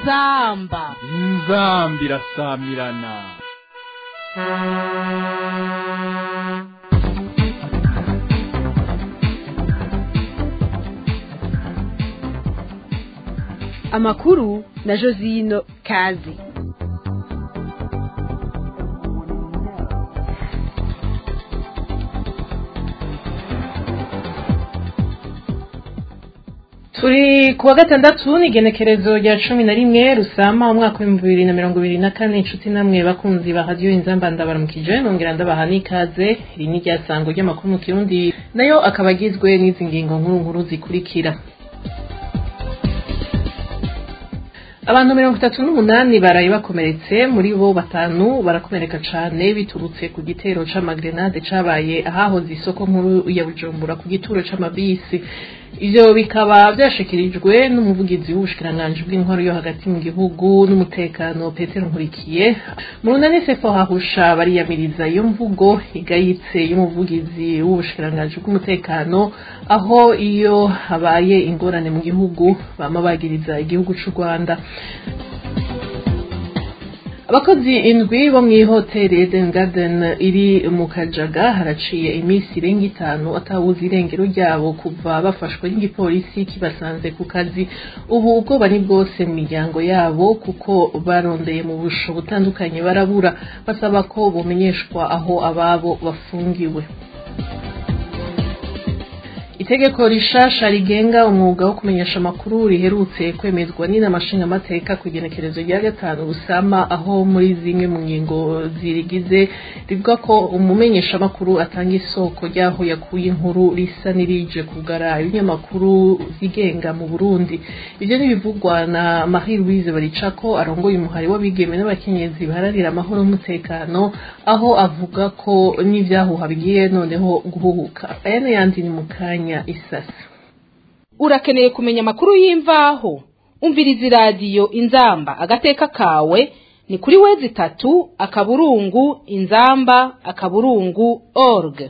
inzamba inzambi irasamirana amakuru na josino kazi turi kuwa gatandatu ni igenekerezo rya cumi na rimwe rusama umwaka w'ibihumbi bibiri na mirongo ibiri na kane inshuti namwe bakunzi ba radiyo inzamba ndabaramukije nongera ndabaha n'ikaze iri ni iryasango ry'amakuru mu kirundi nayo akaba agizwe n'izi ngingo nkuru nkuru zikurikira abantu mirongo itatu n'umunani baraye bakomeretse muri bo batanu barakomereka cane biturutse ku gitero c'amagrenade cabaye ahahoze isoko nkuru ya bujumbura ku gituro c'amabisi ivyo bikaba vyashikirijwe n'umuvugizi w'ubushikiranganji bw'intwaro yo hagati mu gihugu n'umutekano petero nkurikiye mu runani sefo hahusha bariyamiriza iyo mvugo igayitse y'umuvugizi w'ubushikiranganji bw'umutekano aho iyo habaye ingorane mu gihugu bama bagiriza igihugu c'u rwanda abakozi indwi bo mw'ihoteli Eden Garden iri mu Kajaga haraciye iminsi irenga itanu atawuzi irengero ryabo kuva bafashwe n'igipolisi kibasanze ku kazi ubu ubwoba ni bwose mu miryango yabo kuko barondeye mu busho butandukanye barabura basaba ko bumenyeshwa aho ababo bafungiwe itegeko rishasha rigenga umwuga wo kumenyesha amakuru riherutse kwemezwa n'inama nshingamateka ku igenekerezo rya gatanu rusama aho muri zimwe mu ngingo zirigize rivuga ko umumenyesha amakuru atanga isoko ry'aho yakuye inkuru risa n'irije kugara ibinyamakuru zigenga mu burundi ibyo ntibivugwa na marie louise baricako arongoye umuhari w'abigeme n'abakenyezi baharanira amahoro n'umutekano aho avuga ko n'ivyahuha bigiye noneho guhuhuka aya n'ayandi ni mu kanya isasa urakeneye kumenya amakuru y'imvaho umviriza iradiyo inzamba agateka kawe ni kuri wezi itatu akaburungu inzamba akaburungu org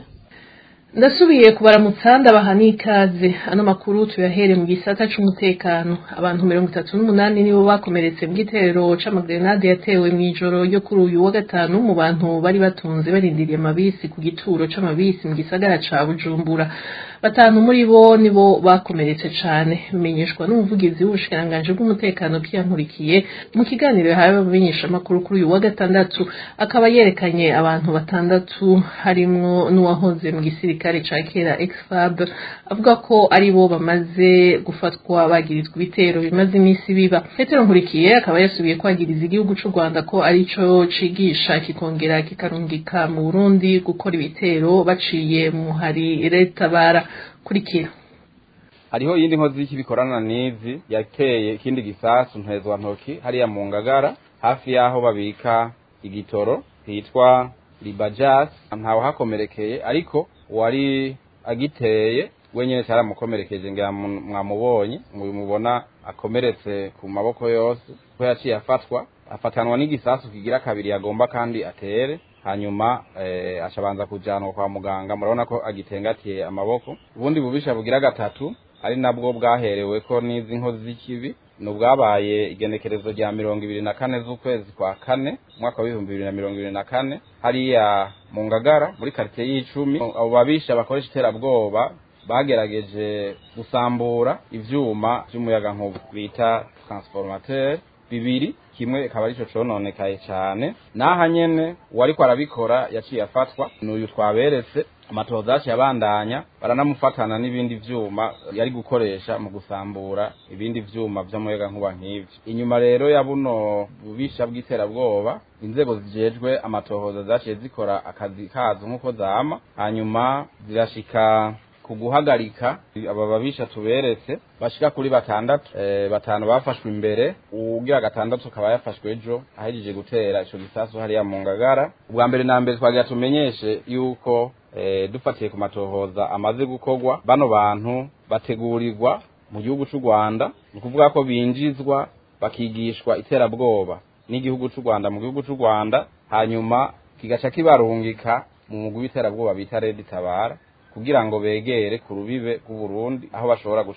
ndasubiye kubaramutsa ndabaha n'ikaze ano makuru tuyahere mu gisata c'umutekano abantu mirongo itatu n'umunani nibo bakomeretse mu gitero c'amagrenade yatewe mw'ijoro ryo kuri uyu wa gatanu mu bantu bari batunze barindiriye amabisi ku gituro c'amabisi mu gisagara ca bujumbura batanu muri bo nibo bakomeretse cane bimenyeshwa n'umuvugizi w'ubushikiranganji bw'umutekano byankurikiye mu kiganiro yahawe abamenyesha amakuru kuri uyu wa gatandatu akaba yerekanye abantu batandatu harimwo n'uwahoze mu gisirikare ca kera exfab avuga ko ari bo bamaze gufatwa bagirizwa ibitero bimaze iminsi biba petero nkurikiye akaba yasubiye kwagiriza igihugu c'u rwanda ko arico cigisha kikongera kikarungika mu burundi gukora ibitero baciye mu hari leta bara kurikira hariho iyindi nkozi y'ikibikorana n'izi yateye ikindi gisasu ntezwa ntoki hariya mu ngagara hafi y'aho babika igitoro hitwa libajas ntawe hakomerekeye ariko wari agiteye wenyine cyaramukomerekeje ngira mwamubonye mubona akomeretse ku maboko yose ko yaciye afatwa afatanwa n'igisasu kigira kabiri yagomba kandi atere hanyuma eh, ashabanza kujanwa kwa muganga murabona ko agitengatiye amaboko ubundi bubisha bugira gatatu ari nabwo bwaherewe ko n'izi nkozi z'ikibi ni ubwabaye igenekerezo rya mirongo ibiri na kane z'ukwezi kwa kane umwaka w'ibihumbi bibiri na mirongo ibiri na kane hariya mu ngagara muri karitsiye y'icumi abo babisha bakoresha iterabwoba bagerageje gusambura ivyuma vy'umuyagankuba bita transformateur bibiri kimwe ikaba arico cononekaye cane naha nyene uwariko arabikora yaciye afatwa n'uyu twaberetse amatohoza yaciye abandanya baranamufatana n'ibindi vyuma yari gukoresha mu gusambura ibindi vyuma vy'umuyagankuba nk'ivyo inyuma rero ya buno bubisha bw'iterabwoba inzego zijejwe amatohoza zaciye zikora akazi kazo nk'uko zama hanyuma zirashika kuguhagarika aba babisha tuberetse bashika kuri batandatu e, batanu bafashwe imbere ugira gatandatu akaba yafashwe ejo ahejeje gutera ico gisasu hariya mu ngagara ubwa mbere na mbere twagira tumenyeshe yuko e, dufatiye ku matohoza amaze gukorwa bano bantu bategurirwa mu gihugu c'u Rwanda ni ukuvuga ko binjizwa bakigishwa iterabwoba n'igihugu c'u Rwanda mu gihugu c'u Rwanda hanyuma kigaca kibarungika mu mugwi w'iterabwoba bita Red Tabara kugira ngo begere ku rubibe rw'u Burundi aho bashobora guca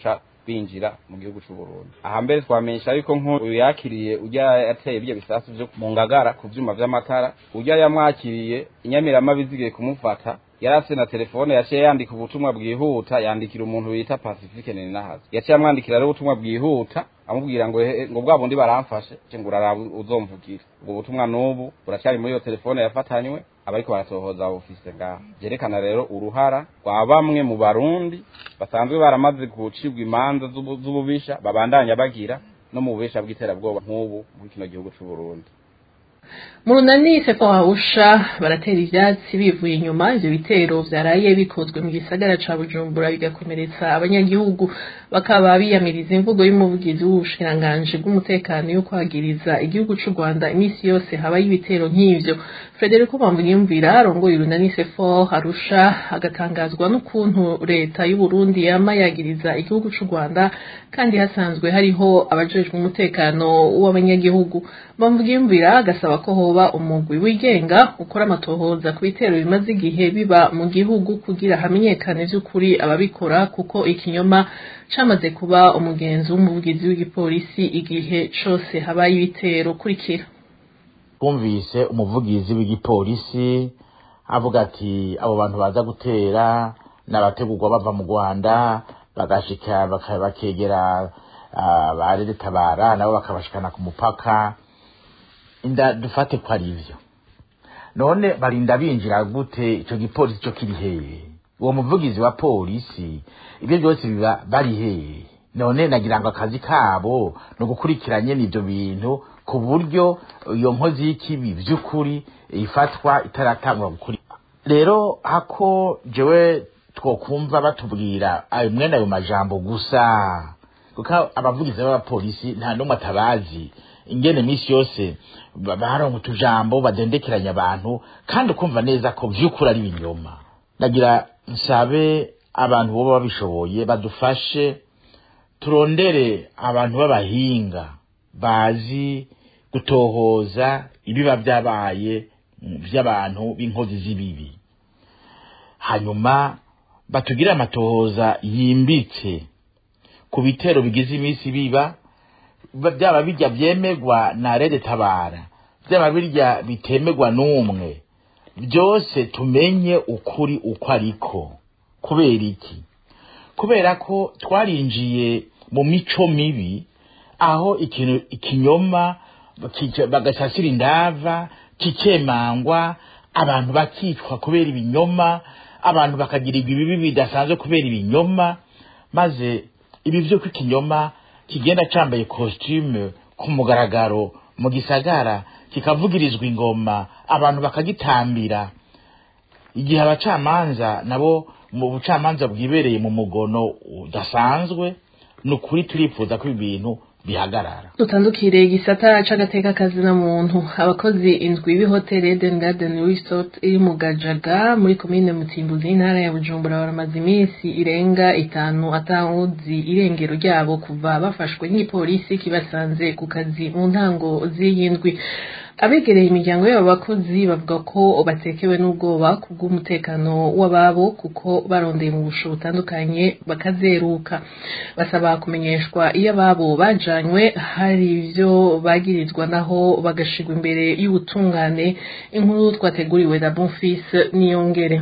binjira mu gihugu c'u Burundi aha mbere twamenyesha yuko nk'uyu yakiriye urya yateye ibyo bisasu vyo mu ngagara ku vyuma vy'amatara urya yamwakiriye inyamiramabi zigiye kumufata yari afite na telefone yaciye yandika ubutumwa bwihuta yandikira umuntu bita Pacifique Ninahaza yaciye amwandikira rero ubutumwa bwihuta amubwira ngo ehe, ngo bwa bundi baramfashe ce ngo uraraba uzomvugira ubwo butumwa n'ubu buracyari muri iyo telefone yafatanywe abariko baratohoza ofise ngaha vyerekana rero uruhara rwa bamwe mu barundi basanzwe baramaze gucibwa imanza z'ubu- z'ububisha babandanya bagira no mu bubisha bw'iterabwoba nk'ubu muri kino gihugu c'u Burundi mu runani sefo hawusha baratera ivyatsi bivuye inyuma ivyo bitero vyaraye bikozwe mu gisagara ca bujumbura bigakomeretsa abanyagihugu bakaba biyamiriza imvugo y'umuvugizi w'ubushikiranganji bw'umutekano yo kwagiriza igihugu c'u rwanda iminsi yose habayo ibitero nk'ivyo frederico bamvuyumvira arongoye urunani sefo harusha agatangazwa n'ukuntu leta y'uburundi yama yagiriza igihugu c'u rwanda kandi hasanzwe hariho abajejwe umutekano w'abanyagihugu bamvuyumvira agasaba ko hoba umugwi wigenga ukora amatohoza ku bitero bimaze igihe biba mu gihugu kugira hamenyekane vy'ukuri ababikora kuko ikinyoma camaze kuba umugenzi w'umuvugizi w'igipolisi igihe cose habaye ibitero kurikira twumvise umuvugizi w'igipolisi avuga ati abo bantu baza gutera n'abategurwa bava mu rwanda bagashika baka- bakegera ah, ba tabara nabo bakabashikana ku mupaka inda dufate ko ari ivyo none barinda binjira gute ico gipolisi co kiri hehe uwo muvugizi wa polisi ibyo byose biba bari hehe none nagira ngo akazi kabo ni ugukurikiranye n'ivyo bintu ku buryo iyo nkozi y'ikibi vy'ukuri ifatwa itaratangwa gukuri rero hako jewe twokumva batubwira ayo mwene ayo majambo gusa kuko abavugizi b'abapolisi nta n'umwe atabazi ingene iminsi yose ba- baronka utujambo badendekeranya abantu kandi ukumva neza ko vy'ukuri ari ibinyoma ndagira nsabe abantu boba babishoboye badufashe turondere abantu b'abahinga bazi gutohoza ibiba byabaye mm, vy'abantu b'inkozi z'ibibi hanyuma batugire amatohoza yimbitse ku bitero bigize iminsi biba ba- byaba bijya byemegwa na rede tabara byaba birya bitemegwa n'umwe byose tumenye ukuri uko ariko kubera iki kubera ko twarinjiye mu mico mibi aho ikintu ikinyoma kica- bagasasira indava kikemangwa abantu bakicwa kubera ibinyoma abantu bakagirirwa ibibi bidasanzwe kubera ibinyoma maze ibi vyo ko ikinyoma kigenda cambaye costume ku mugaragaro mu gisagara kikavugirizwa ingoma abantu bakagitambira igihe abacamanza nabo mu bucamanza bwibereye mu mugono udasanzwe ni ukuri turifuza ko ibi bintu bihagarara dutandukire igisata c'agateka kazina muntu abakozi indwi b'ihoteli Eden Garden Resort iri mu Gajaga muri komine Mutimbuzi y'intara ya Bujumbura baramaze iminsi irenga itanu atawuzi irengero ryabo kuva bafashwe n'igipolisi kibasanze ku kazi mu ntango z'iyi ndwi abegereye imiryango y'abo bakozi bavuga ko batekewe n'ubwoba ku bw'umutekano w'ababo kuko barondeye mu busho butandukanye bakazeruka basaba kumenyeshwa iyo ababo bajanywe hari ivyo bagirizwa naho bagashirwa imbere y'ubutungane inkuru twateguriwe na Bonfils Niyongere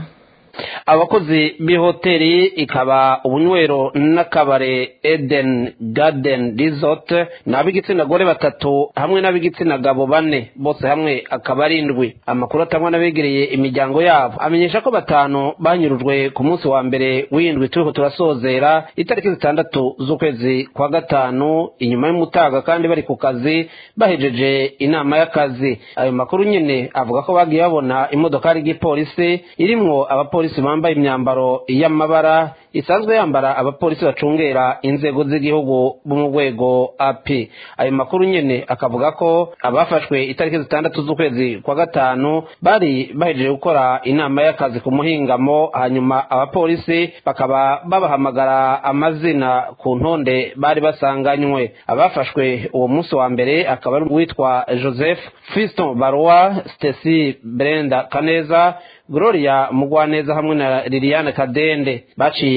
abakozi b'ihoteli ikaba ubunywero n'akabare eden garden resort ni ab'igitsina gore batatu hamwe n'ab'igitsina gabo bane bose hamwe akaba ari indwi amakuru atangwa n'abegereye imiryango yabo amenyesha ko batanu banyurujwe ku munsi wa mbere w'indwi turiko turasozera itariki zitandatu z'ukwezi kwa gatanu inyuma y'umutaga kandi bari ku kazi bahejeje inama y'akazi ayo makuru nyene avuga ko bagiye babona imodokari y'igipolisi irimwo abapolisi bambaye imyambaro y'amabara isanzwe yambara abapolisi bacungera inzego z'igihugu bo mu rwego ap ayo makuru nyene akavuga ko abafashwe itariki zitandatu z'ukwezi kwa gatanu bari bahejeje gukora inama y'akazi ku muhingamo hanyuma abapolisi bakaba babahamagara amazina ku ntonde bari basanganywe abafashwe uwo munsi wa mbere akaba ari uwitwa joseph fiston barwa stesi brenda kaneza gloria mugwaneza hamwe na liliane kadende baciye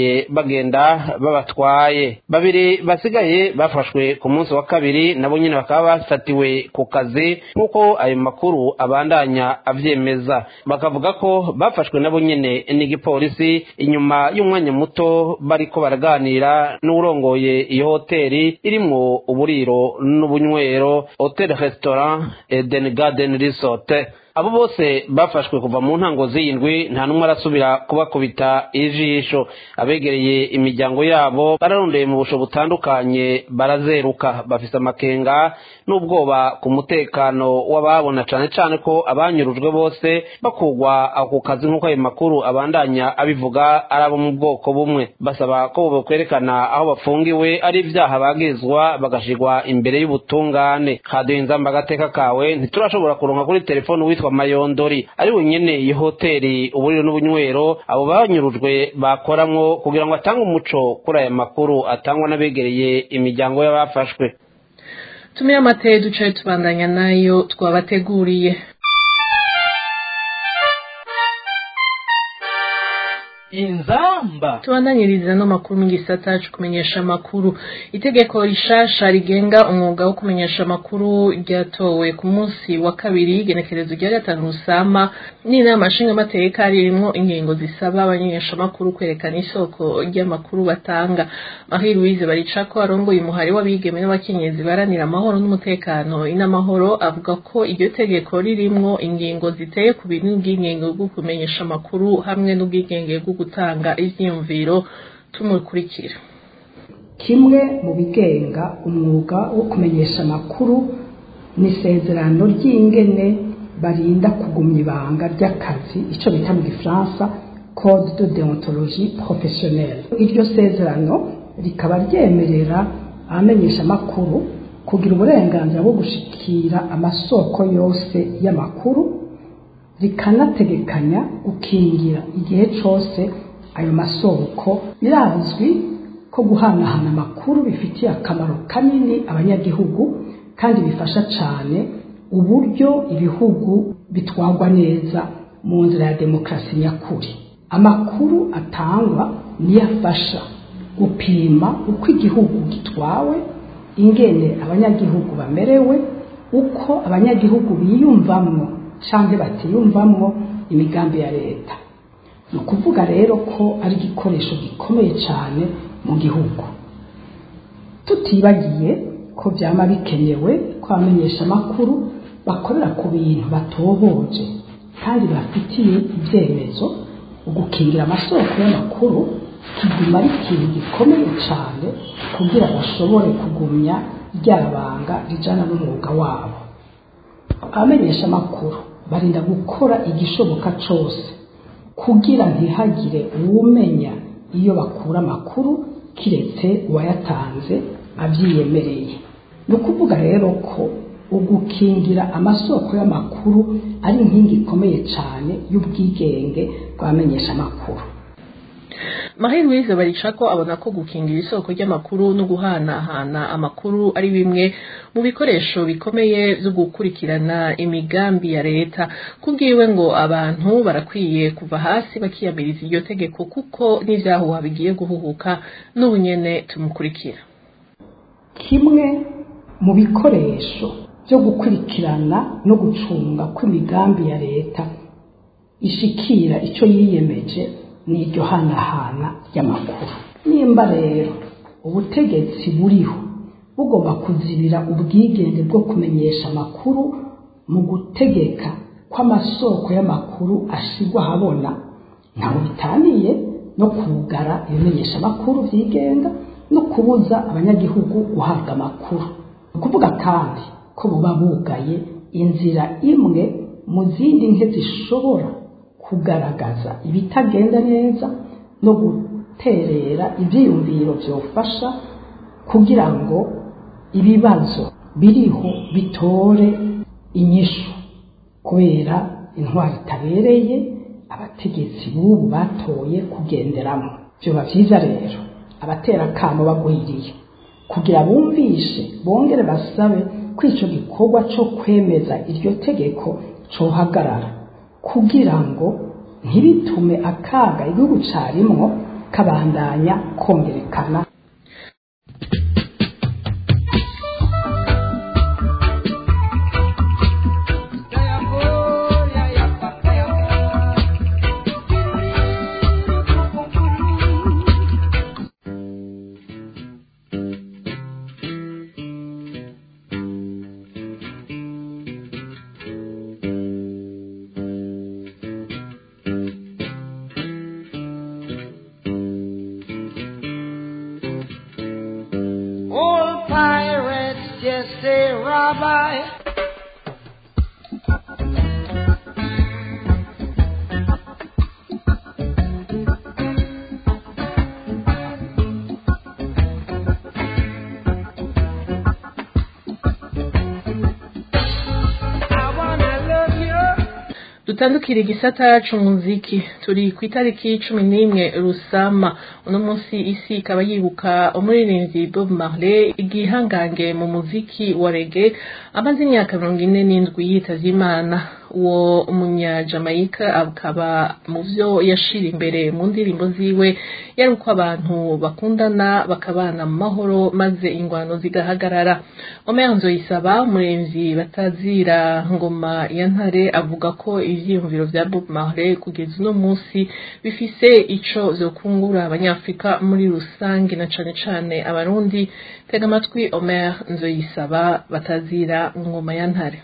baciye bagenda babatwaye babiri basigaye bafashwe ku munsi wa kabiri nabo nyine bakaba bafatiwe ku kazi nk'uko ayo makuru abandanya avyemeza bakavuga ko bafashwe nabo nyene n'igipolisi inyuma y'umwanya muto bariko baraganira n'urongoye iyo hoteli irimwo uburiro n'ubunywero hotel restaurant eden garden resort abo bose bafashwe kuva mu ntango z'iyindwi nta n'umwe arasubira kubakubita ijisho abegereye imiryango yabo bararondeye mu busho butandukanye barazeruka bafise amakenga n'ubwoba ku mutekano w'ababona cane cane ko abanyurujwe bose bakugwa ako kazi nk'uko ayo makuru abandanya abivuga ari abo mu bwoko bumwe basaba ko bokwerekana aho bafungiwe ari ivyaha bagizwa bagashirwa imbere y'ubutungane kaduha inzamba agateka kawe ntiturashobora kuronka kuri telefoni witwa mayondori ari wenyene iyi hoteli uburiro n'ubunywero abo banyurujwe bakoramwo kugira ngo atange umuco kuri aya makuru atangwa n'abegereye imiryango y'abafashwe tumire amateye ducaye tubandanya nayo twabateguriye inzamba tubandanyiriza no makuru mu gisata cyo kumenyesha amakuru itegeko rishasha rigenga umwuga wo kumenyesha amakuru ryatowe ku munsi wa kabiri igenekerezo rya gatanu rusama n'inama nshingamateka ririmo ingingo zisaba abamenyeshamakuru kwerekana isoko ry'amakuru batanga marie louise baricako arongoye umuhari w'abigeme n'abakenyezi baranira amahoro n'umutekano inamahoro avuga ko iryo tegeko ririmwo ingingo ziteye ku bintu bw'ingingo bwo kumenyesha amakuru hamwe n'ubwigenge bwo gutanga ivyiyumviro tumukurikira kimwe mu bigenga umwuga wo kumenyesha amakuru ni isezerano ry'ingene barinda kugumya ibanga ry'akazi icyo bita mu gifaransa code de deontologie professionnelle iryo sezerano rikaba ryemerera abamenyesha amakuru kugira uburenganzira bwo gushikira amasoko yose y'amakuru rikanategekanya gukingira igihe cyose ayo masoko birazwi ko guhanahana amakuru bifitiye akamaro kanini abanyagihugu kandi bifasha cyane uburyo ibihugu bitwagwa neza mu nzira ya demokarasi nyakuri amakuru atangwa niyo afasha gupima uko igihugu gitwawe ingene abanyagihugu bamerewe uko abanyagihugu biyumvamwo cyangwa batiyumvamwo imigambi ya leta ni ukuvuga rero ko ari igikoresho gikomeye cyane mu gihugu tutibagiye ko byaba bikenewe ko abamenyesha amakuru bakorera ku bintu batohoje kandi bafitiye ibyemezo ugukingira amasoko y'amakuru kiguma ari ikintu gikomeye cyane kugira bashobore kugumya ryabanga rijana n'umwuga wabo abamenyesha amakuru barinda gukora igishoboka cyose kugira ntihagire uwumenya iyo bakura amakuru kiretse uwayatanze abyiyemereye ni ukuvuga rero ko ugukingira amasoko y'amakuru ari inkingi ikomeye cyane y'ubwigenge bw'abamenyesha amakuru marie louise baricako abona ko gukingira isoko ry'amakuru no guhanahana amakuru ari bimwe mu bikoresho bikomeye byo gukurikirana imigambi ya leta kubwiwe ngo abantu barakwiye kuva hasi bakiyamiriza iryo tegeko kuko n'ibyahuha bigiye guhuhuka n'ubu nyene tumukurikira kimwe mu bikoresho byo gukurikirana no gucunga kw'imigambi ya leta ishikira icyo yiyemeje ni iryo hanahana ry'amakuru nimba rero ubutegetsi buriho bugomba kuzibira ubwigenge bwo kumenyesha amakuru mu gutegeka ko amasoko y'amakuru ashigwa ahabona ntawe bitaniye no kugara ibimenyesha amakuru byigenga no kubuza abanyagihugu guhabwa amakuru ni ukuvuga kandi ko buba bugaye inzira imwe mu zindi nke zishobora kugaragaza ibitagenda neza no guterera ibyiyumviro byofasha kugira ngo ibibazo biriho bitore inyishu kubera intwari itabereye abategetsi b'ubu batoye kugenderamo byoba byiza rero abatera akamo bagwiriye kugira bumvishe bongere basabe ko icyo gikorwa cyo kwemeza iryo tegeko cohagarara kugira ngo ntibitume akaga igihugu carimwo kabandanya kongerekana Old pirates just say rabbi. I wanna love you. dutandukira igisata c'umuziki turi ku itariki cumi n'imwe rusama uno munsi isi ikaba yibuka umuririmbyi bob marley igihangange mu muziki wa rege amaze imyaka mirongo ine n'indwi yitavye imana uwo umunyajamayika akaba mu vyo yashira imbere mu ndirimbo ziwe yari uko abantu bakundana bakabana mu mahoro maze ingwano zigahagarara omer nzoyisaba umuremvyi batazira ngoma ya ntare avuga ko ivyiyumviro vya bob marley kugeza uno munsi bifise ico vyokungura abanyafrika muri rusange na cane cane abarundi tega amatwi omer nzoyisaba batazira ngoma ya ntare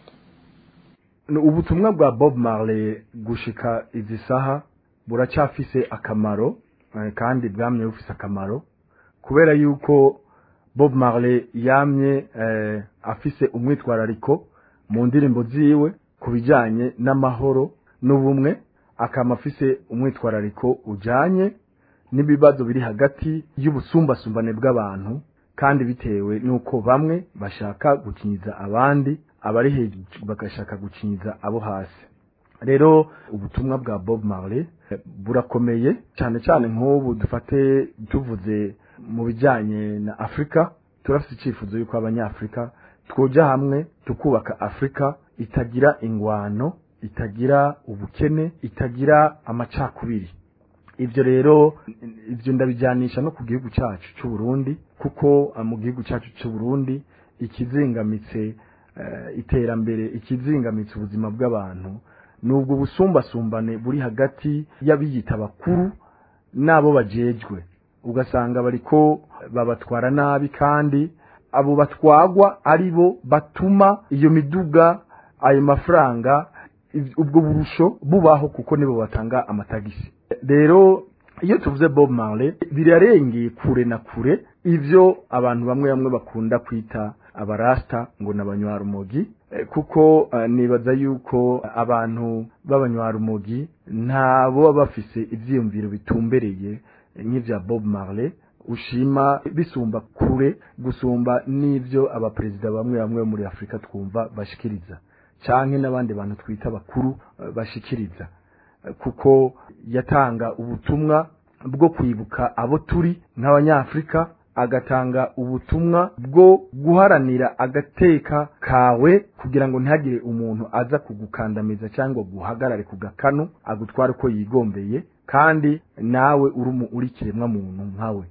ubutumwa bwa bob marley gushika izi saha buracyafise akamaro eh, kandi bwamye bufise akamaro kubera yuko bob marley yamye eh, afise umwitwarariko mu ndirimbo ziwe ku bijanye n'amahoro n'ubumwe akaba afise umwitwarariko ujanye n'ibibazo biri hagati y'ubusumbasumbane bw'abantu kandi bitewe n'uko bamwe bashaka gukinyiza abandi abari hejuru bagashaka gukinyiza abo hasi rero ubutumwa bwa bob marley eh, burakomeye cyane cyane nk'ubu dufate tuvuze mu bijyanye na afurika turafite icyifuzo y'uko abanyafurika twoja hamwe tukubaka afurika itagira ingwano itagira ubukene itagira amacakubiri ibyo rero ibyo ndabijyanisha no ku gihugu cyacu cy'u Burundi kuko eh, mu gihugu cyacu cy'u Burundi ikizingamitse eh, iterambere ikizingamitse ubuzima bw'abantu nubwo busumbasumbane buri hagati y'abiyita bakuru n'abo bajejwe ugasanga bariko babatwara nabi kandi abo batwagwa ari bo batuma iyo miduga ayo mafaranga iv- ubwo burusho bubaho kuko nibo batanga amatagisi rero iyo tuvuze bob marley birarengeye kure na kure ivyo abantu bamwe bamwe bakunda kwita abarasta ngo ni abanywarumogi Eh, kuko eh, nibaza yuko abantu b'abanywarumogi ntabo baba bafise ivyiyumviro bitumbereye eh, nk'ivya bob marley ushima bisumba kure gusumba n'ivyo abaperezida bamwe bamwe bo muri afurika twumva bashikiriza canke n'abandi bantu twita bakuru eh, bashikiriza Eh, kuko yatanga ubutumwa bwo kwibuka abo turi nk'abanyafurika agatanga ubutumwa bwo guharanira agateka kawe kugira ngo ntihagire umuntu aza kugukandamiza cyangwa guhagarare ku gakanu agutware uko yigombeye kandi nawe uri umu- uri kiremwa muntu nkawe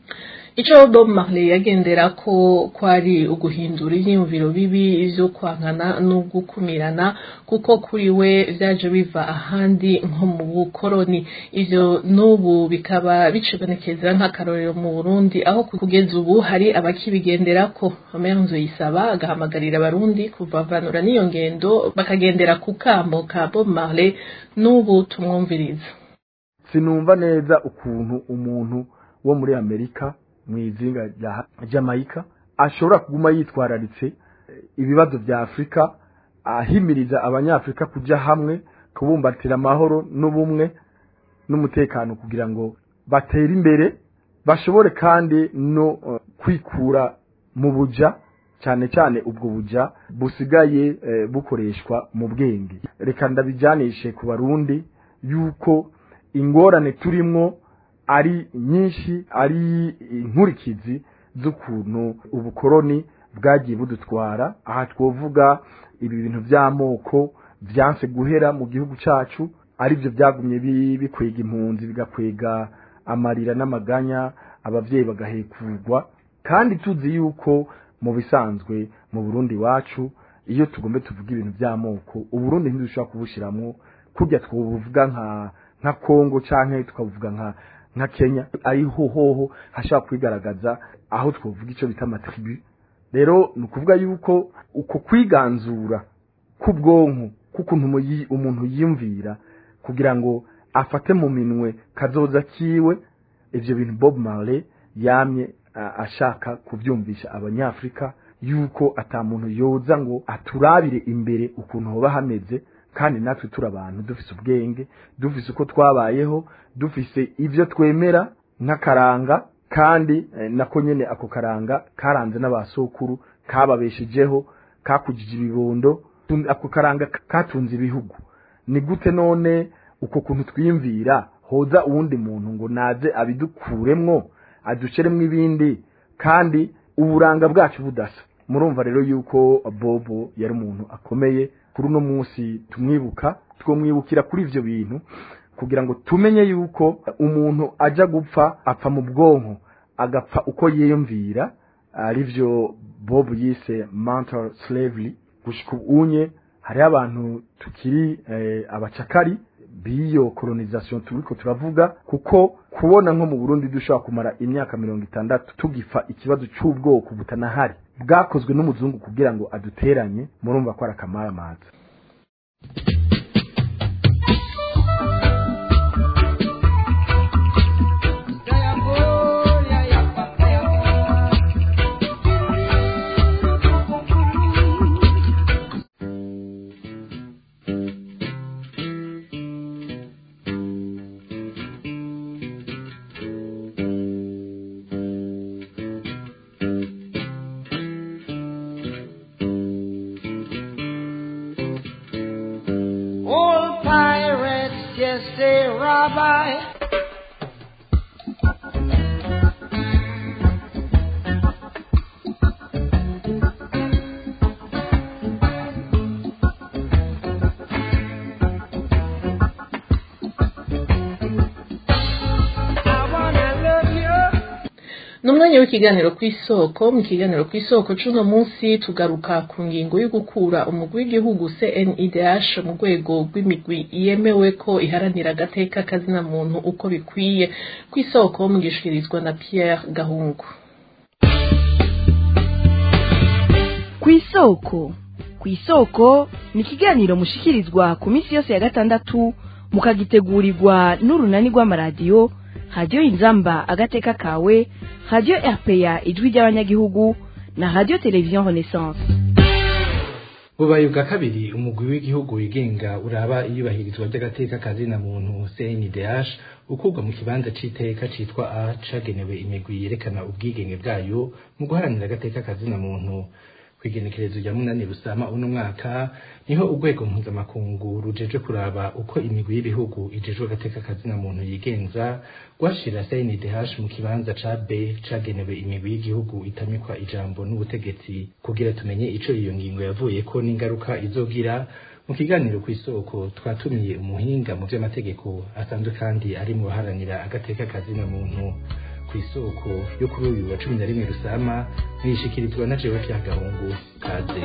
ico bob marley yagendera ko kwari uguhindura ivyiyumviro bibi vyo kwankana no gukumirana kuko kuri we vyaje biva ahandi nko mu bukoroni ivyo n'ubu bikaba bicibonekeza nk'akarorero mu burundi aho kugeza ubu hari abakibigenderako omer nzoyisaba agahamagarira abarundi kuvavanura n'iyo ngendo bakagendera ku kamo ka bob marley n'ubu tumwumviriza sinumva neza ukuntu umuntu wo muri amerika mu izinga rya jamaica ashobora kuguma yitwararitse eh, ibibazo bya afurika ahimiriza abanyafurika kujya hamwe kubumbatira amahoro n'ubumwe n'umutekano kugira ngo batere imbere bashobore kandi no eh, kwikura mu buja cyane cyane ubwo buja busigaye eh, bukoreshwa mu bwenge reka ndabijyanishe ku barundi yuko ingorane turimwo ari nyinshi ari inkurikizi z'ukuntu ubukoroni bwagiye budutwara aha twovuga ibi bintu by'amoko byanse guhera mu gihugu cyacu ari byo byagumye bi- bikwega impunzi bigakwega amarira n'amaganya abavyeyi bagahekurwa kandi tuzi yuko mu bisanzwe mu Burundi wacu iyo tugombe tuvuga ibintu by'amoko uburundi ntidushobora kubushiramwo kurya twobuvuga nka nka Kongo canke tukavuga nka nka Kenya ariho hoho hashobora kwigaragaza aho twovuga ico bita amatribu rero ni ukuvuga yuko uko kwiganzura k'ubwonko k'ukuntu umuyi- umuntu yiyumvira kugira ngo afate mu minwe kazoza kiwe ivyo bintu Bob Marley yamye a- ashaka kuvyumvisha abanyafrika yuko ata muntu yoza ngo aturabire imbere ukuntu hoba hameze kandi natwe turi abantu dufise ubwenge dufise uko twabayeho dufise ivyo twemera nk'akaranga kandi eh, nako nyene ako karanga karanze n'abasokuru kababeshejeho kakujije ibibondo tun- ako karanga k- katunze ibihugu ni gute none uko kuntu twiyumvira hoza uwundi muntu ngo naze abidukuremwo aduceremwo ibindi kandi uburanga bwacu budasa murumva rero yuko bobo yari umuntu akomeye kuri uno munsi tumwibuka twomwibukira kuri ivyo bintu kugira ngo tumenye yuko umuntu aja gupfa apfa mu bwonko agapfa uko yiyumvira arivyo bob yise mental slavery gushika unye hariho abantu tukiri eh, abacakari b'iyo colonization turiko turavuga kuko kubona nko mu Burundi dushobora kumara imyaka mirongo itandatu tugifa ikibazo c'ubwoko butanahari bwakozwe n'umuzungu kugira ngo aduteranye murumva ko ari akamaramaza Old pirates just say rabbi. I wanna love you. ni umwanya w'ikiganiro ku isoko mu kiganiro ku isoko c'uno munsi tugaruka ku ngingo yo gukura umugwi w'igihugu CNIDH mu rwego rw'imigwi yemewe ko iharanira agateka kazina muntu uko bikwiye ku isoko mugishikirizwa na Pierre Gahungu ku isoko ku isoko ni ikiganiro mushikirizwa ku minsi yose ya gatandatu mukagitegurirwa n'urunani rw'amaradiyo radiyo inzamba agateka kawe radiyo rpa ijwi ry'abanyagihugu na radiyo televiziyo renaissance bubaye ubwa kabiri umugwi w'igihugu wigenga uraba iyubahirizwa ry'agateka kazina muntu CNDH ukurwa mu kibanza c'iteka citwa A cagenewe imigwi yerekana ubwigenge bwayo mu guharanira agateka kazina muntu kwigenekerezo rya munani rusama uno mwaka niho urwego mpuzamakungu rujeje kuraba uko imigwi y'ibihugu ijejwe agateka kazina muntu yigenza rwashira CNDH mu kibanza ca B cagenewe imigwi y'igihugu itamikwa ijambo n'ubutegetsi kugira tumenye ico iyo ngingo yavuyeko n'ingaruka izogira mu kiganiro ku isoko twatumiye umuhinga mu vy'amategeko asanzwe kandi ari mu baharanira agateka kazina muntu ku isoko yo kuri uyu wa cumi na rimwe rusama niyishikirizwa na jewe vya gahungu kaze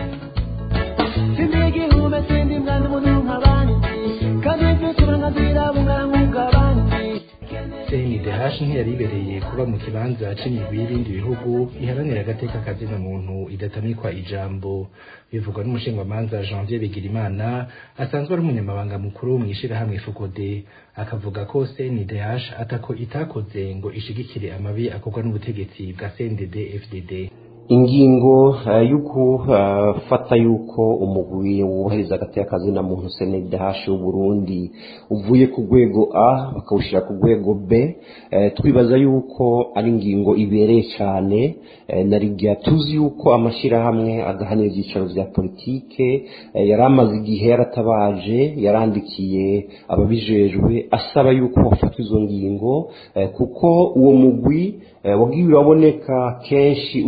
Sindigihume sindi mwana umuntu nk'abandi kandi mfite uburenganzira bungana nk'ubw'abandi CNDH ntiyaribereye kuba mu kibanza c'imigwi y'ibindi bihugu iharanira agateka kazina muntu idatamikwa ijambo bivugwa n'umushingwamanza Janvier Bigirimana asanzwe ari umunyamabanga mukuru mw'ishirahamwe Fukode akavuga ko CNDH atako itakoze ngo ishigikire amabi akorwa n'ubutegetsi bwa CNDD FDD ingingo eh, yo gufata yuko umugwi wubahiriza agateka kazina muntu CNDH w'Uburundi uvuye ku rwego A bakawushira ku rwego B eh, twibaza yuko ari ingingo ibereye cyane eh, na rigya tuzi yuko amashirahamwe agahanira ibyicaro vya politike eh, yari amaze igihe yaratabaje yarandikiye ababijejwe asaba yuko bafata izo ngingo eh, kuko uwo mugwi eh, wagiye uraboneka kenshi uri kushigikira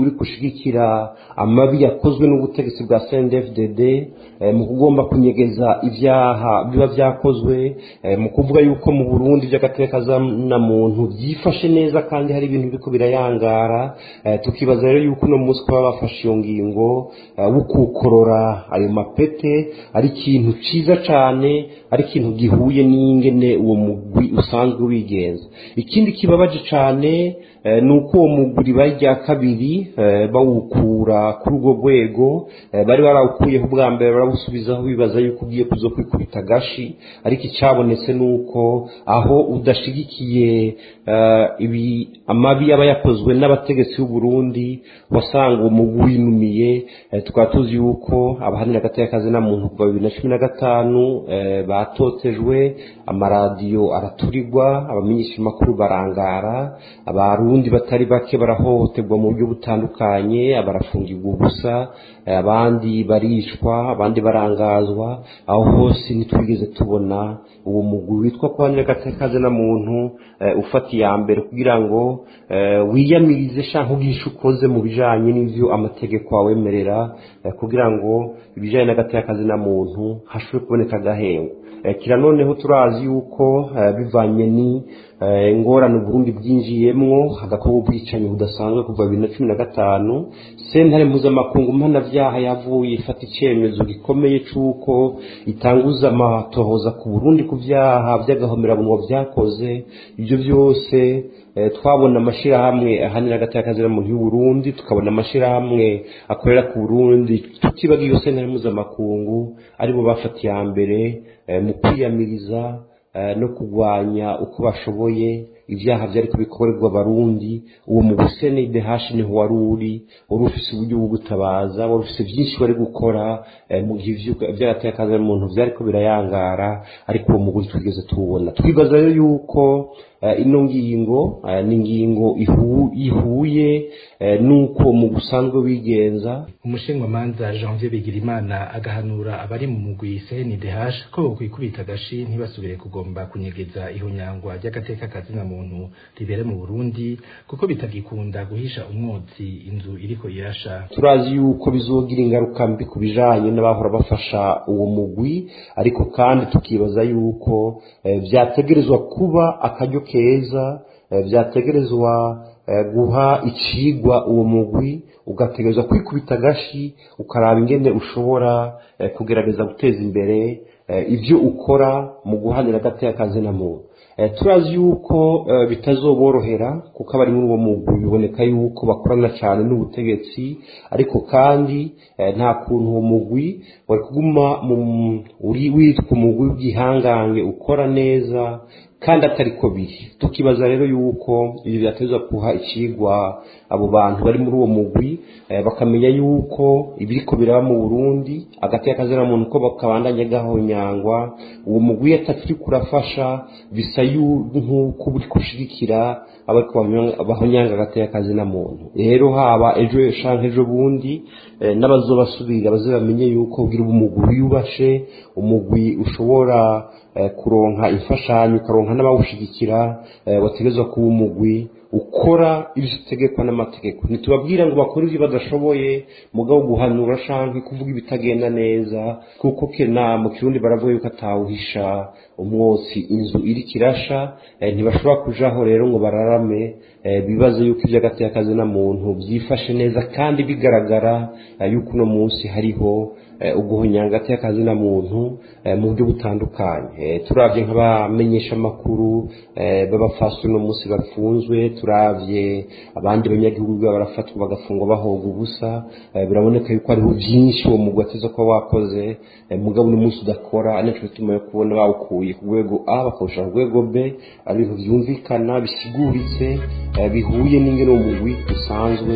gushigikira amabi yakozwe n'ubutegetsi bwa CNDD-FDD eh, mu kugomba kunyegeza ibyaha biba byakozwe eh, mu kuvuga yuko mu Burundi by'agateka na muntu byifashe neza kandi hari ibintu biriko birayangara eh, tukibaza rero yuko uno munsi kuba bafashe iyo ngingo eh, wukukorora ayo mapete ari ikintu ciza cane ari ikintu gihuye n'ingene uwo mugwi usanzwe wigenza ikindi kibabaje cane eh, ni uko uwo mugwi bari rya kabiri eh, bawukura kuri urwo rwego eh, bari barawukuyeho ubwa mbere barawusubizaho bibaza yuko ugiye kuzo kwikubita agashi ariko icyabonetse ni uko aho udashigikiye eh, ibi amabi aba yakozwe n'abategetsi b'u Burundi wasanga uwo mugwi winumiye eh, tukaba tuzi yuko abahanira agateka na muntu kuva bibiri na cumi na gatanu eh, batotejwe amaradiyo araturirwa abamenyeshamakuru barangara abarundi batari bake barahohoterwa mu buryo butandukanye barafungirwa ubusa eh, abandi barishwa abandi barangazwa aho hose ntitwigeze tubona uwo mugwi witwa kuhanira agateka na muntu eh, ufata iya mbere kugira ngo eh, wiyamirize shanka ubwishe ukoze mu bijanye n'ivyo amategeko awemerera eh, kugira ngo ibijanye n'agateka na muntu hashobore kuboneka agahengo Eh, kira noneho turazi yuko eh, bivanye ni eh, ingorane Burundi bwinjiyemwo hagakorwa ubwicanyi budasanzwe kuva bibiri na cumi na gatanu sentare mpuzamakungu mpanavyaha yavuye ifata icemezo gikomeye c'uko itanguza amatohoza ku Burundi ku vyaha vy'agahomerabunwa vyakoze ivyo vyose eh, twabona amashirahamwe ahanira agateka muntu y'u Burundi tukabona amashirahamwe akorera ku Burundi tutibagiye iyo sentare mpuzamakungu aribo bafatiye ya mbere eh, mu kwiyamiriza eh, no kurwanya uko bashoboye ibyaha byari kubikorerwa abarundi uwo mu gusene idehashi niho wari uri wari ufise uburyo bwo gutabaza wari ufise byinshi wari gukora eh, mu gihe ivyo vyaratekaza umuntu vyariko birayangara ariko uwo muguri twigeze tuwubona twibaza rero yuko eh, ino ngingo eh, ni ingingo ihu, ihuye eh, nuko mu gusanzwe wigenza umushingamanza janvier bigirimana agahanura abari mu mugwi cndh ko bokwikubita agashi ntibasubire kugomba kunyegeza ihonyangwa ry'agateka kazina muntu ribere mu burundi kuko bitagikunda guhisha umwotsi inzu iriko irasha turazi yuko bizogira ingaruka mbi ku bijanye n'abahora bafasha uwo mugwi ariko kandi tukibaza yuko eh, vyategerezwa kuba akaryo keza eh, vyategerezwa eh, guha icigwa uwo mugwi ugategerezwa kwikubita agashi ukaraba ingene ushobora eh, kugerageza guteza imbere eh, ivyo ukora mu guhanira agateka kazina muntu Eh, turazi yuko eh, bitazoborohera kuko abari muri uwo mugwi biboneka yuko bakorana cyane n'ubutegetsi ariko kandi eh, nta kuntu uwo mugwi wari kuguma mu uri witwa umugwi w'igihangange ukora neza kandi atari ko biri tukibaza rero yuko ibi byateza kuha ikigwa abo bantu bari muri uwo mugwi eh, bakamenya yuko ibiriko biraba mu Burundi agati akazira muntu ko bakabandanya gahonyangwa uwo mugwi atakiri kurafasha bisa nk'uko buri kushigikira abariko bahonyanga agati akazina muntu rero haba ejo shanke ejo bundi eh, n'abazobasubira baze bamenye yuko ugira umugwi wiyubashe umugwi ushobora eh, kuronka imfashanyo ukaronka n'abawushigikira eh, wategezwa kuba umugwi ukora ibyo utegekwa n'amategeko ntitubabwira ngo bakore ibyo badashoboye mugabo guhanura shanke kuvuga ibitagenda neza kuko kena mu kirundi baravuga yuko atawuhisha umwotsi inzu iri kirasha eh, ntibashobora kujaho rero ngo bararame eh, bibaze yuko iby'agati y'akazi na muntu byifashe neza kandi bigaragara eh, yuko uno munsi hariho uguhonyanga hagati y'akazi na muntu mu buryo butandukanye turabye nk'abamenyesha amakuru b'abafasi uno munsi bafunzwe turabye abandi banyagihugu barafatwa bagafungwa bahoga ubusa biraboneka yuko hariho byinshi uwo mugwi ateza kuba wakoze mugabo uno munsi udakora nicyo bituma yo kubona bawukuye ku rwego a bakawushyira ku rwego b ari ibintu byumvikana bisiguritse bihuye n'ingene uwo mugwi usanzwe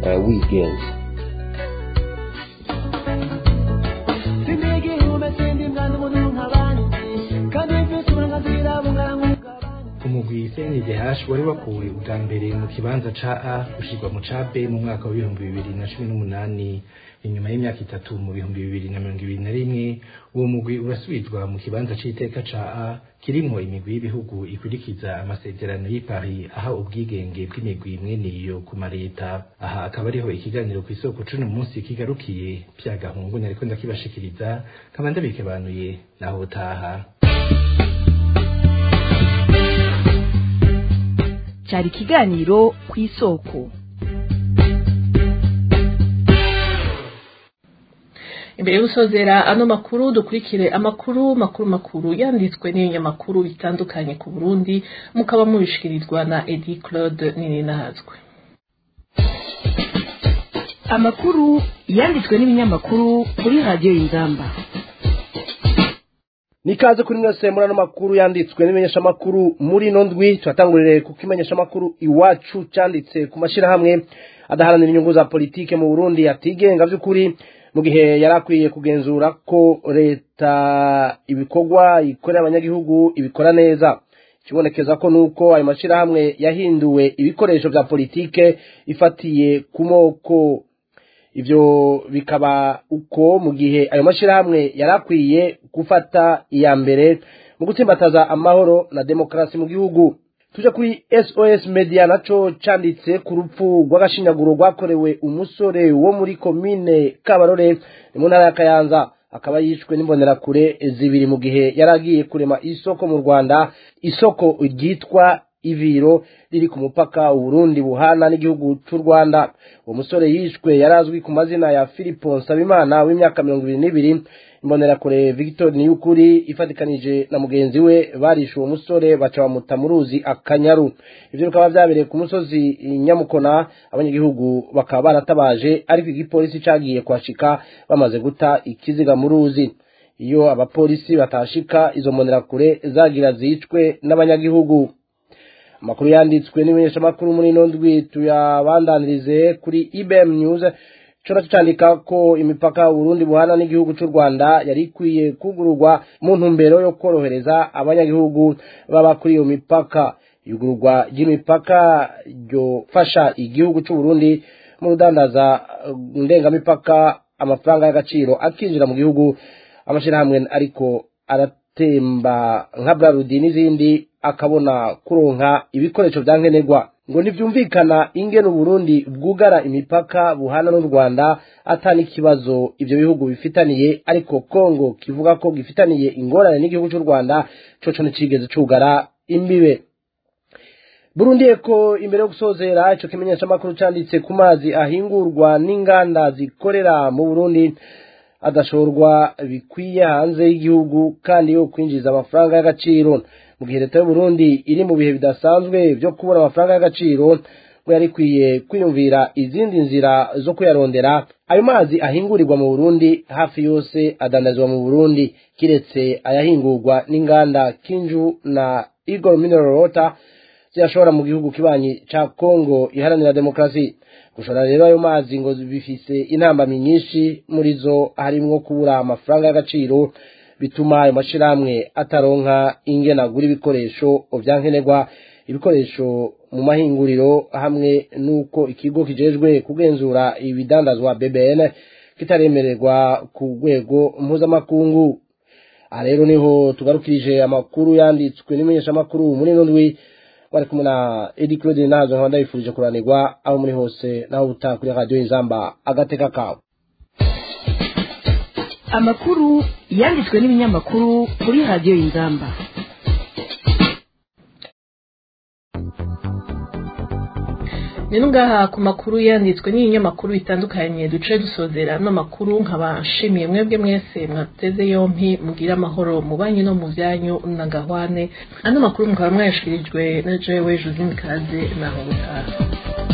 wigenza umugwi umugwi CNDH wari wakuwe ubwa mbere mu kibanza ca A ushirwa mu ca B mu mwaka wa bihumbi bibiri na cumi n'umunani inyuma y'imyaka itatu mu bihumbi bibiri na mirongo ibiri na rimwe uwo mugwi urasubizwa mu kibanza c'iteka ca A kirimwo imigwi y'ibihugu ikurikiza amasezerano y'i Paris aha ubwigenge bw'imigwi mwene iyo ku mareta aha akaba ariho ikiganiro ku isoko cuno munsi kigarukiye pya gahungu nariko ndakibashikiriza kaba ndabikebanuye naho utaha cyari ikiganiro ku isoko imbere yo gusozera ano makuru dukurikire amakuru makuru makuru yanditswe n'ibinyamakuru bitandukanye ku burundi mukaba mubishikirizwa na edi claude nininahazwe amakuru yanditswe n'ibinyamakuru kuri radiyo y'ingamba nikaze kuri mwese muri ano makuru yanditswe n'imenyeshamakuru muri ino ndwi turatangurire kuko imenyeshamakuru iwacu cyanditse ku mashyirahamwe adaharanira inyungu za politike mu burundi atigenga by'ukuri mu gihe yari akwiye kugenzura ko leta ibikorwa ikorera abanyagihugu ibikora neza ikibonekeza ko nuko ayo mashyirahamwe yahinduwe ibikoresho bya politike ifatiye ku moko ibyo bikaba uko mu gihe ayo mashyirahamwe yari akwiye gufata iya mbere mu gutsimbataza amahoro na demokarasi mu gihugu tuje kuri sos media naco canditse ku rupfu rw'agashinyaguro rwakorewe umusore wo muri komine kabarore ni mu ntara ya kayanza akaba yishwe n'imbonerakure zibiri mu gihe yari agiye kurema isoko mu rwanda isoko ryitwa iviro riri ku mupaka uburundi buhana n'igihugu cy'u rwanda uwo musore yishwe yari azwi ku mazina ya filipo nsabimana w'imyaka mirongo ibiri n'ibiri imbonerakure victor niyukuri ifatikanije na mugenzi we barishe uwo musore baca bamuta mu ruzi akanyaru ibyo bikaba byabereye ku musozi nyamukona abanyagihugu bakaba baratabaje ariko igipolisi cagiye kuhashika bamaze guta ikiziga mu ruzi iyo abapolisi batashika izo mbonerakure zagira zicwe n'abanyagihugu amakuru yanditswe n'imenyeshamakuru muri ino ndwi tuyabandanirize kuri ibm news cyo cyandika ko imipaka Burundi buhana n'igihugu cy'u Rwanda yari ikwiye kugururwa mu ntumbero yo korohereza abanyagihugu baba kuri iyo mipaka igururwa ry'imipaka ryofasha igihugu cy'u Burundi mu rudandaza ndengamipaka amafaranga y'agaciro akinjira mu gihugu amashyirahamwe ariko aratemba nka Brarudi n'izindi akabona kuronka ibikoresho bya nkenerwa ngo ntibyumvikana ingene uburundi bwugara imipaka buhana n'u rwanda atani ikibazo ibyo bihugu bifitaniye ariko kongo kivuga ko gifitaniye ingorane n'igihugu cy'u rwanda coco nticigeze cugara imbibe burundi eko imbere yo gusozera ico kimenyeshamakuru canditse ku mazi ahingurwa n'inganda zikorera mu burundi adashorwa bikwiye hanze y'igihugu kandi yo kwinjiza amafaranga y'agaciro mu gihe leta y'uburundi iri mu bihe bidasanzwe byo kubona amafaranga y'agaciro ngo yari ikwiye kwiyumvira izindi nzira zo kuyarondera ayo mazi ahingurirwa mu burundi hafi yose adandazwa mu burundi kiretse ayahingurwa n'inganda kinju na igor mineral water ziyashora mu gihugu kibanyi ca kongo iharanira demokarasi gushora rero ayo mazi ngo bifise intambamyi nyinshi muri zo harimwo kubura amafaranga y'agaciro bituma ayo mashirahamwe ataronka ingene agura ibikoresho vyankenerwa ibikoresho mu mahinguriro hamwe n'uko ikigo kijejwe kugenzura ibidandazwa BBN kitaremererwa ku rwego mpuzamakungu aha rero niho tugarukirije amakuru yanditswe n'imenyeshamakuru muri ino ndwi bari kumwe na Edi Claude Nazo nkaba ndabifurije kuranirwa aho muri hose naho utaha kuri radio Inzamba agateka kawe amakuru yanditswe n'ibinyamakuru kuri radiyo y'ingamba rero ngaha ku makuru yanditswe n'ibinyamakuru bitandukanye duce dusozera ano makuru nkaba nshimiye mwebwe mwese mwateze yompi mugire amahoro mu banyu no mu byanyu na gahwane ano makuru mukaba mwayashikirijwe na jewe josine kaze naho gutaha